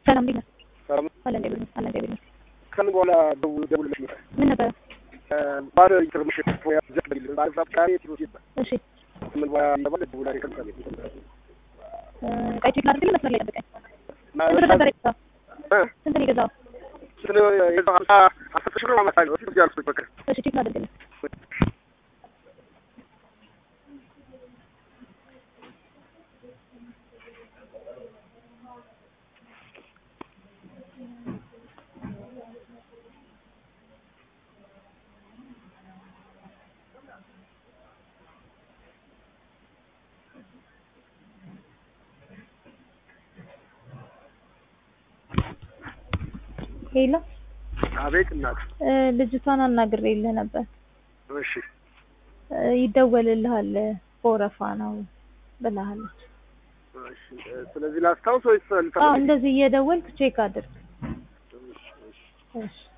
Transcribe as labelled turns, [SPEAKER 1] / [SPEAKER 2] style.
[SPEAKER 1] ሰላም እንዴት ነህ?
[SPEAKER 2] ሰላም
[SPEAKER 1] አለ እንዴ ብለህ አለ እንዴ ብለህ
[SPEAKER 2] ከምን በኋላ ደውል ደውልልሽ ነበር።
[SPEAKER 1] ምን ነበረ?
[SPEAKER 2] ባለ ኢንተርሚሽን ፎያ ዘክ ቢል ባለ ዛፍቃሪ ትሮት ይባል
[SPEAKER 1] እሺ
[SPEAKER 2] ምን በኋላ ይባል ደውላ ይከታል
[SPEAKER 1] እ ቀይ ቼክ ላድርግልህ መስመር ላይ ጠብቀኝ። ስንት ብር ነበር የገዛው? ስንት ነው የገዛው?
[SPEAKER 2] ስለ የዛ ሀምሳ አስር ሺህ ብር አመጣለሁ እስኪ እዚህ አልኩት በቃ
[SPEAKER 1] እሺ ቼክ ላድርግልህ። ሄሎ
[SPEAKER 2] አቤት እናት
[SPEAKER 1] እ ልጅቷን አናግሬልህ ነበር።
[SPEAKER 2] እሺ
[SPEAKER 1] እ ይደወልልሃል በወረፋ ነው ብላለች።
[SPEAKER 2] እሺ ስለዚህ ላስታውስ ወይስ
[SPEAKER 1] አዎ እንደዚህ እየደወልክ ቼክ አድርግ። እሺ